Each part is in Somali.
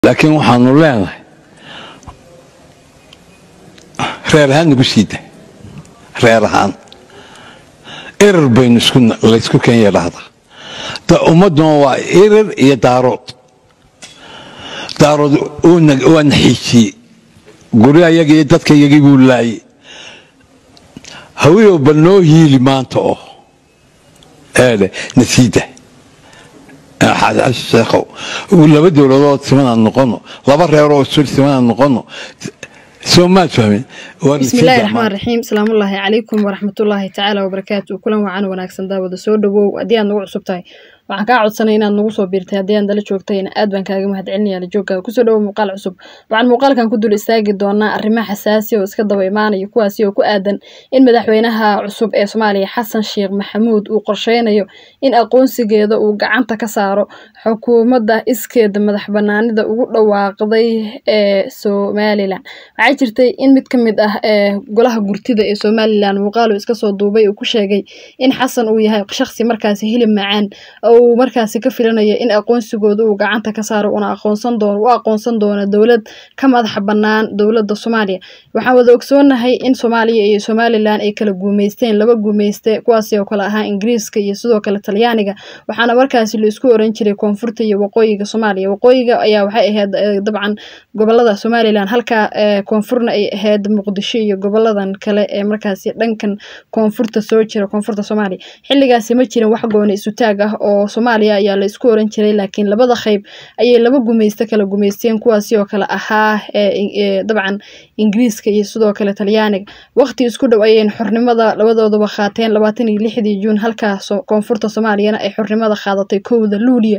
laakiin waxaanu leenahay reer ahaan nagu siida reer ahaan erar baynu laysku kenya dhahdaa ummadduna waa erar iyo daarood daarood waa naxiijiyey gurya yaga iyo dadka yagii buu laayey hawiyow bal noo hiili maanta oo eedhe nasiida sheekhow laba dowladood simanaan noqono laba reeroo sul simanaan noqono soo maad fahmin bismillahi raxmaan raxiim salaamullaahi calaykum waraxmatullaahi tacaala wabarakaatu kulan wacan wanaagsan daawada soo dhawow haddii aad nagu cusub tahay waxaan kaa codsanay inaad nagu soo biirtay haddii aan dala joogtayna aad baan kaaga mahad celinaya la joogaaga kusoo dhawow muuqaal cusub waxaan muuqaalkan ku dul istaagi doonaa arrimo xasaasi oo iska daba imaanaya kuwaasi oo ku aadan in madaxweynaha cusub ee soomaaliya xasan sheekh maxamuud uu qorsheynayo in aqoonsigeeda uu gacanta ka saaro xukuumadda iskeeda madax banaanida ugu dhawaaqday ee somalilan waxaa jirtay in mid ka mid ah ee golaha gurtida ee somalilan muuqaalo iska soo duubay uu ku sheegay in xasan uu yahay shakhsi markaasi hilib macaan uu markaasi ka filanayo in aqoonsigooda uu gacanta ka saaro una aqoonsan doono u aqoonsan doono dowlad ka madaxa bannaan dowladda soomaaliya waxaan wada ogsoonahay in soomaaliya iyo somalilan ay kala guumeysteen laba guumeyste kuwaasi oo kale ahaa ingiriiska iyo sidoo kale talyaaniga waxaana markaasi la isku oran jiray koonfurta iyo waqooyiga soomaaliya waqooyiga ayaa waxay ahayd dabcan gobolada somalilan halka koonfurna ay ahayd muqdisho iyo goboladan kale ee markaasi dhankan koonfurta soo jira koonfurta soomaaliya xilligaasi ma jirin wax gooni isutaag ah oo soomaaliya ayaa la isku oran jiray laakiin labada qayb ayay laba gumeyste kala gumeysteen kuwaasi oo kale ahaa dabcan ingiriiska iyo sidoo kale talyaaniga waqti isku dhow ayay xornimada labadoodaba qaateen labaatan iyo lixdii juun halka koonfurta soomaaliyana ay xornimada qaadatay kowda luuliya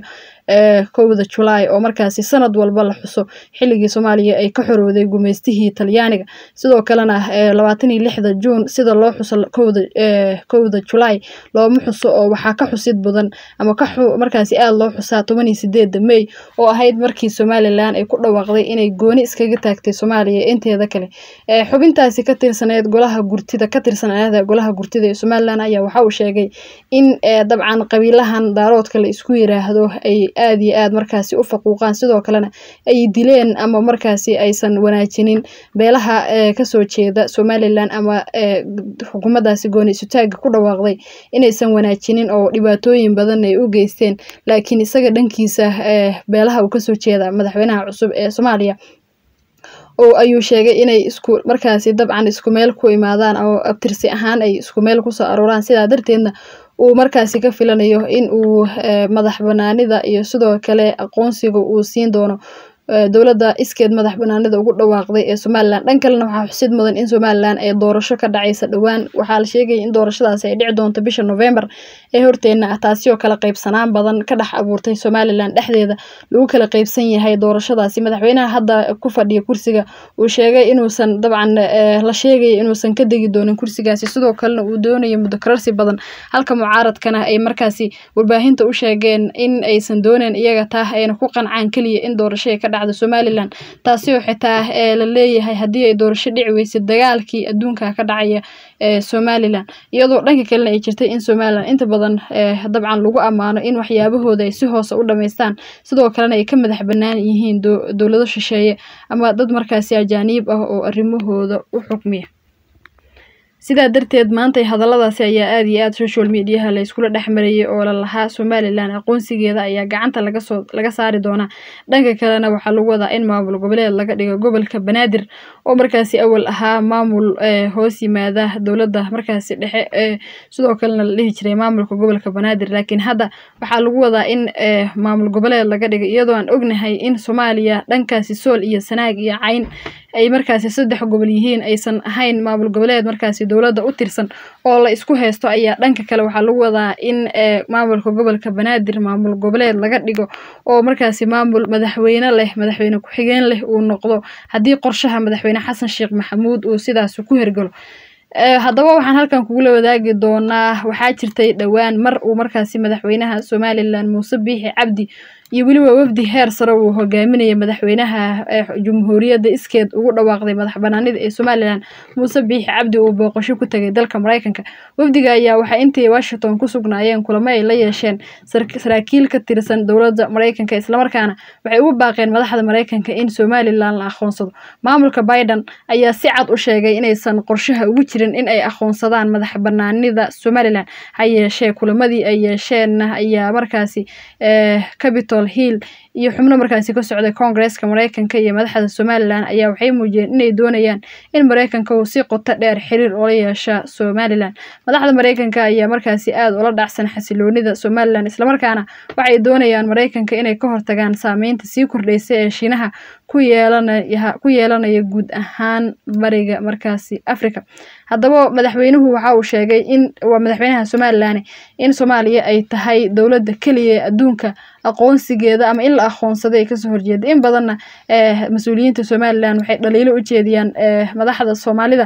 kowda julaay oo markaasi sanad walba la xuso xilligii soomaaliya ay ka xorowday gumeystihii talyaaniga sidoo kalena labaatan iyo lixda juun sida loo xuso kowda kowda julaay looma xuso oo waxaa ka xusid badan ama ka markaasi aada loo xusaa toban iyo sideedda may oo ahayd markii somalilan ay ku dhawaaqday inay gooni iskaga taagtay soomaaliya inteeda kale xubintaasi ka tirsaneed golaha gurtida ka tirsaneeda golaha gurtida ee somalilan ayaa waxa uu sheegay in dabcan qabiilahan daaroodka la isku yiraahdo ay aada iyo aad markaasi u faquuqaan sidoo kalena ay dileen ama markaasi aysan wanaajinin beelaha kasoo jeeda somalilan ama xukuumaddaasi gooni isutaaga ku dhawaaqday inaysan wanaajinin oo dhibaatooyin badan ay u geysteen laakiin isaga dhankiisa beelaha uu kasoo jeeda madaxweynaha cusub ee soomaaliya oo ayuu sheegay inay isku markaasi dabcan isku meel ku imaadaan oo abtirsi ahaan ay isku meel kusoo arooraan sidaa darteedna uu markaasi ka filanayo in uu madax banaanida iyo sidoo kale aqoonsiga uu siin doono dowladda iskeed madax banaanida ugu dhawaaqday ee somalilan dhan kalena waxaa xusid mudan in somalilan ay doorasho ka dhacaysa dhowaan waxaa la sheegaya in doorashadaasi ay dhici doonto bisha november ee horteena ah taasi oo kala qaybsanaan badan ka dhex abuurtay somalilan dhexdeeda lagu kala qaybsan yahay doorashadaasi madaxweynaha hadda ku fadhiya kursiga uu sheegay inuusan dabcan la sheegaya inuusan ka degi doonin kursigaasi sidoo kalena uu doonayo muddo kararsi badan halka mucaaradkana ay markaasi warbaahinta u sheegeen in aysan dooneyn iyaga taa ayna ku qancaan keliya in doorasho ka dhacda somalilan taasi oo xitaa la leeyahay haddii ay doorasho dhici weysa dagaalkii adduunka ka dhacaya ee somalilan iyadoo dhanka kalena ay jirtay in somalilan inta badan dabcan lagu ammaano in waxyaabahooda ay si hoose u dhamaystaan sidoo kalena ay ka madax bannaan yihiin dowlado shisheeye ama dad markaasi ajaaniib ah oo arrimahooda u xukmiya sidaa darteed maantay hadalladaasi ayaa aada iyo aada social mediaha la iskula dhex marayay oo la lahaa somalilan aqoonsigeeda ayaa gacanta lagasoo laga saari doonaa dhanka kalena waxaa lagu wadaa in maamul goboleed laga dhigo gobolka banaadir oo markaasi awal ahaa maamul hoos yimaada dowladda markaasi dhexe sidoo kalena la dhihi jiray maamulka gobolka banaadir laakiin hadda waxaa lagu wadaa in maamul goboleed laga dhigo iyadoo aan ognahay in soomaaliya dhankaasi sool iyo sanaag iyo cayn ay markaasi saddex gobol yihiin aysan ahayn maamul goboleed markaasi dowladda u tirsan oo la isku haysto ayaa dhanka kale waxaa lagu wadaa in maamulka gobolka banaadir maamul goboleed laga dhigo oo markaasi maamul madaxweyne leh madaxweyne ku-xigeen leh uu noqdo haddii qorshaha madaxweyne xasan sheekh maxamuud uu sidaas ku hergalo haddaba waxaan halkan kugula wadaagi doonaa waxaa jirtay dhowaan mar uu markaasi madaxweynaha somalilan muuse biixi cabdi iyo weliba wafdi heer sare uu hogaaminaya madaxweynaha jumhuuriyadda iskeed ugu dhawaaqday madax banaanida ee somalilan muuse biixi cabdi uu booqasho ku tegay dalka mareykanka wafdiga ayaa waxay intii washington ku sugnaayeen kulamo ay la yeesheen saraakiil ka tirsan dowladda mareykanka islamarkaana waxay ugu baaqeen madaxda mareykanka in somalilan la aqoonsado maamulka biden ayaa si cad u sheegay inaysan qorshaha ugu jirin in ay aqoonsadaan madax banaanida somalilan ha yeeshee kulamadii ay yeesheen ayaa markaasi capitol hill iyo xubno markaasi ka socday koongareeska mareykanka iyo madaxda somalilan ayaa waxay muujiyeen inay doonayaan in mareykanka uu si qoto dheer xiriir ula yeesha somalilan madaxda mareykanka ayaa markaasi aada ula dhacsan xasiloonida somalilan islamarkaana waxay doonayaan mareykanka inay ka hortagaan saameynta sii kordheysa ee shiinaha ku yeelanaya guud ahaan bariga markaasi africa haddaba madaxweynuhu waxa uu sheegay in waa madaxweynaha somalilan in soomaaliya ay tahay dowladda keliya ee adduunka aqoonsigeeda ama in la aqoonsaday ay kasoo horjeeda in badanna mas-uuliyiinta somalilan waxay dhaliilo u jeediyaan madaxda soomaalida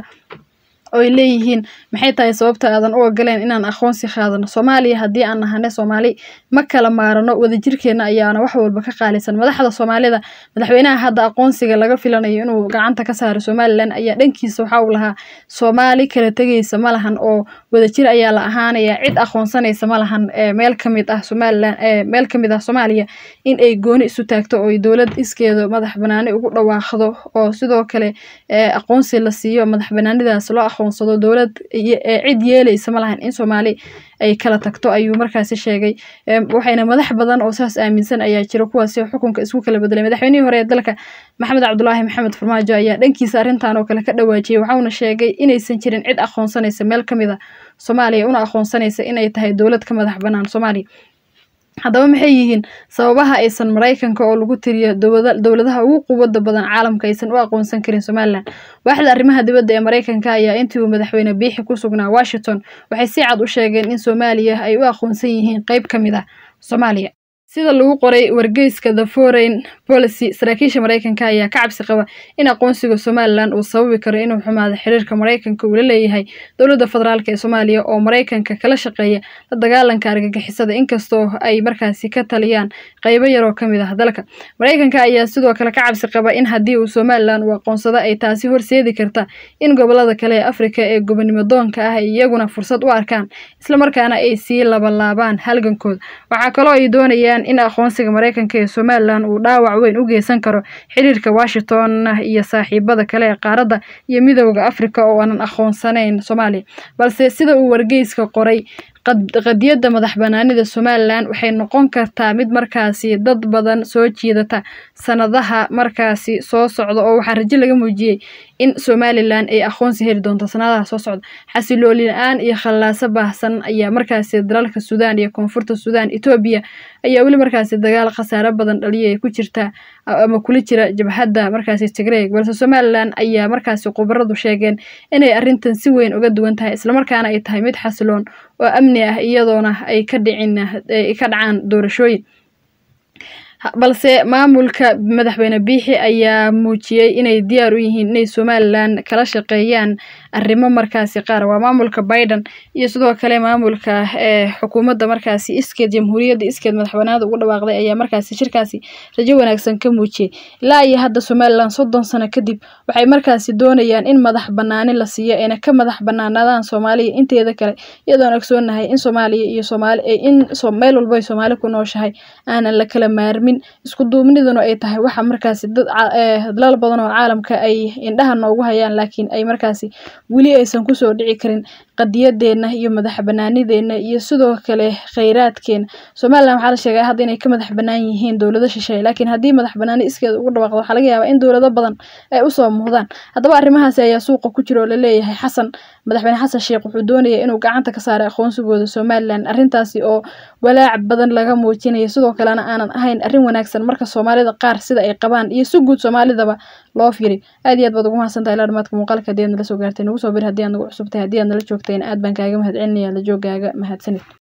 oo ay leeyihiin maxay tahay sababta aadan u ogoleen inaan aqoonsi qaadano soomaaliya haddii aan nahane soomaali ma kala maarano wadajirkeena ayaana wax walba ka qaalisan madaxda soomaalida madaxweynaha hadda aqoonsiga laga filanayo inuu gacanta ka saaro somalilan ayaa dhankiisa waxa uu lahaa soomaali kala tegaysa ma lahan oo wadajir ayaa la ahaanaya cid aqoonsanaysa ma lahan meel kamid ah somalilan meel kamid ah soomaaliya in ay gooni isu taagto oo dowlad iskeeda madax banaani ugu dhawaaqdo oo sidoo kale aqoonsi la siiyo madax banaanidaas loo aqoonsado dowlad cid yeelaysa ma lahan in soomaali ay kala tagto ayuu markaasi sheegay waxayna madax badan oo saas aaminsan ayaa jira kuwaasi xukunka isku kala bedelay madaxweynihii hore ee dalka maxamed cabdulaahi maxamed farmaajo ayaa dhankiisa arrintan oo kale ka dhawaajiyey waxauna sheegay inaysan jirin cid aqoonsanaysa meel kamid a soomaaliya una aqoonsanaysa inay tahay dowlad ka madax banaan soomaaliya haddaba maxay yihiin sababaha aysan mareykanka oo lagu tiriyo dowladaha ugu quwada badan caalamka aysan u aqoonsan karin somalilan waaxda arrimaha dibadda ee mareykanka ayaa intii uu madaxweyne biixi ku sugnaa washington waxay si cad u sheegeen in soomaaliya ay u aqoonsan yihiin qeyb ka mid ah soomaaliya sida lagu qoray wargeyska the foreign policy saraakiisha mareykanka ayaa ka cabsi qaba in aqoonsiga somalilan uu sababi karo inuu xumaado xiriirka mareykanka uu la leeyahay dowladda federaalk ee soomaaliya oo mareykanka kala shaqeeya la dagaalanka argagixisada inkastoo ay markaasi ka taliyaan qeybo yaroo kamid ah dalka mareykanka ayaa sidoo kale ka cabsi qaba in haddii uu somalilan uu aqoonsado ay taasi horseedi karta in gobolada kale ee afrika ee gobonimo doonka ah ay iyaguna fursad u arkaan islamarkaana ay sii labalaabaan halgankooda waxaa kaloo ay doonayaan in aqoonsiga mareykanka ee somalilan uu dhaawac weyn u geysan karo xiriirka washington iyo saaxiibada kale ee qaaradda iyo midooda africa oo aanan aqoonsanayn soomaaliya balse sida uu wargeyska qoray qadiyadda madax banaanida somalilan waxay noqon kartaa mid markaasi dad badan soo jiidata sanadaha markaasi soo socda oo waxaa rajo laga muujiyey in somalilan ay aqoonsi heli doonto sanadaha soo socda xasilooli la-aan iyo khallaaso baahsan ayaa markaasi dalalka suudaan iyo koonfurta suudaan etoobiya ayaa weli markaasi dagaal khasaaro badan dhaliya ay ku jirta ama kula jira jabhadda markaasi tigreeg balse somalilan ayaa markaasi khubaradu sheegeen inay arrintan si weyn uga duwan tahay islamarkaana ay tahay mid xasiloon oo amni ah iyadoona ay ka dhicin ay ka dhacaan doorashooyin balse maamulka madaxweyne biixi ayaa muujiyey inay diyaar u yihiin inay somalilan kala shaqeeyaan arrimo markaasi qaar waa maamulka biden iyo sidoo kale maamulka ee xukuumadda markaasi iskeed jamhuuriyadda iskeed madaxbanaanada ugu dhawaaqday ayaa markaasi shirkaasi rajo wanaagsan ka muujiyey ilaa iyo hadda somalilan soddon sano kadib waxay markaasi doonayaan in madax banaani la siiyo ayna ka madax banaanaadaan soomaaliya inteeda kale iyadoon ogsoonahay in soomaaliya iyo soomaali in meel walba ay soomaali ku nooshahay aanan la kala maarmin isku duubniduna ay tahay waxa markaasi dad dalal badan oo caalamka ay indhaha noogu hayaan laakiin ay markaasi weli aysan kusoo dhici karin qadiyadeena iyo madax banaanideena iyo sidoo kale kheyraadkeena somalilan waxaa la sheegay hadda inay ka madax banaan yihiin dowlado shisheeye laakiin haddii madax banaani iskeeda ugu dhawaaqdo waxaa laga yaabaa in dowlado badan ay usoo muuhdaan haddaba arrimahaasi ayaa suuqa ku jira oo laleeyahay xasan madaxweyne xasan sheekh wuxuu doonaya inuu gacanta ka saaray aqoonsigooda somalilan arrintaasi oo walaac badan laga muujinayo sidoo kalena aanan ahayn arrin wanaagsan marka soomaalida qaar sida ay qabaan iyo si guud soomaalidaba loo fiiriy aad iyo aad baad ugu mahadsantahay ilaa dhamaadka muuqaalka haddii aad nala soo gaartay nagu soo bir haddii aad nagu cusubtahay haddii aad nala joogtayna aad baan kaaga mahad celinaya la joogaaga mahadsanid